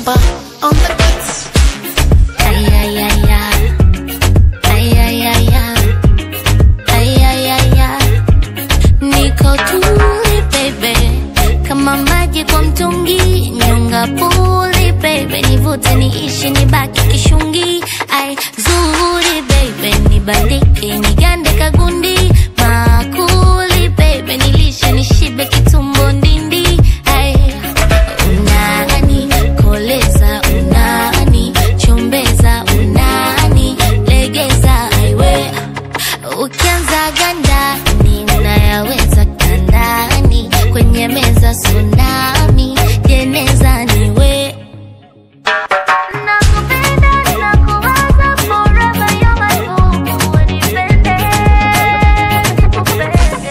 Kimamba on the beats. Ay, ay, ay, ay. Ay, ay, ay, ay. Ay, ay, ay, ay. Niko tuli baby, kama maji kwa mtungi, nyonga puli baby, nivute niishi nibaki kishungi. Ai zuri baby, nibandike nigande kagundi, makuli baby, nilishe nishibe kitumbo ndindi. Ai unani koleza, unani chombeza, unani legeza, aiwe Ukianza ganda ninayaweza kandani kwenye meza tsunami jeneza niwe Nakupenda, nakuwaza forever, you're my boo. Unipende, nikupende.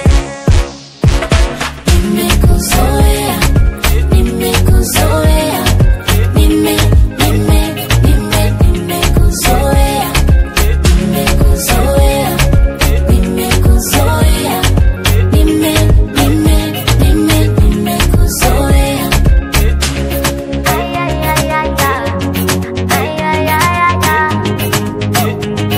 Nimekuzoea, nimekuzoea, nime, nime, nime, nimekuzoea, nimekuzoea, nimekuzoea, nime, nime, nime, nimekuzoea. Ay, ay, ay, ay, ay, ay, ay, ay, ay.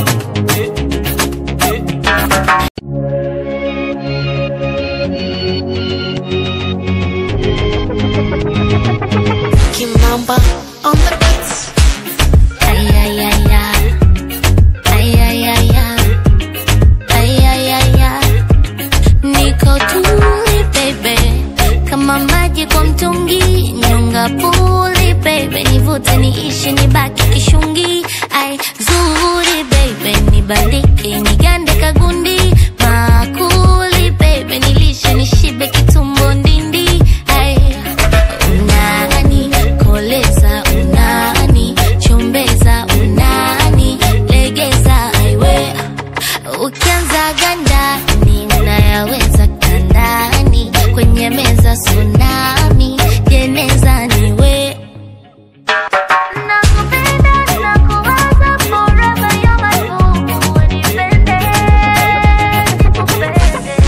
Kimamba on the beats. Ay, ay, ay, ay. Ay, ay, ay, ay. Ay, ay, ay, ay. Niko tuli baby, kama maji kwa mtungi, nyonga puli baby, nivute niishi nibaki kishungi. Ai zuri baby, nibandike nigande kagundi, makuli baby, nilishe nishibe kitumbo ndindi. Ai unani koleza, unani chombeza, unani legeza, aiwe Ukianza ganda ninayaweza kandani kwenye meza tsunami jeneza niwe Nakupenda, nakuwaza forever, you're my boo. Unipende, nikupende.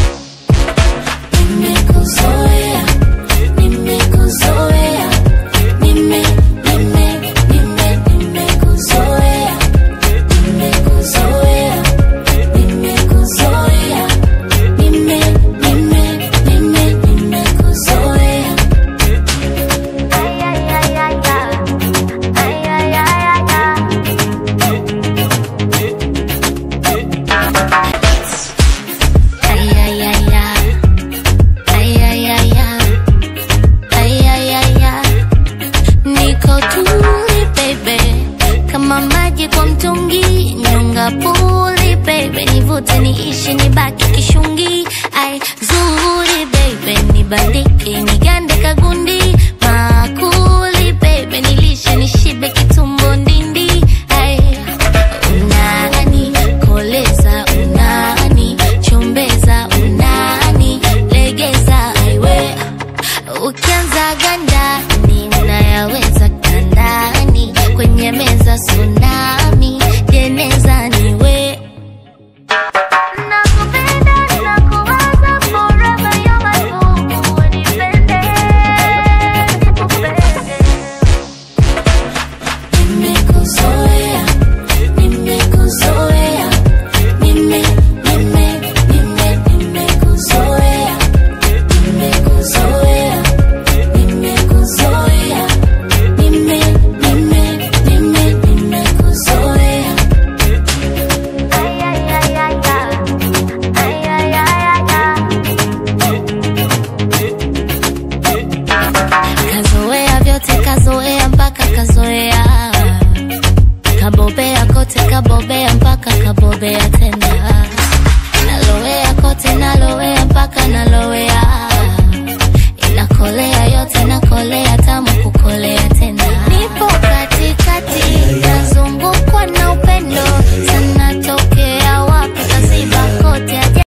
Nimekuzoea, nimekuzoea, nime, nime, nime, nimekuzoea, nimekuzoea, nimekuzoea, nime, nime, nime, nimekuzoea. Ay, ay, ay, ay, ay. Ay, ay, ay, ay, ay. Ay, ay, ay, ay. Ay, ay, ay, ay. Ay, ay, ay, ay. Niko tuli baby, kama maji kwa mtungi, nyonga puli baby, nivute niishi nibaki kishungi. Ai zuri baby, nibandike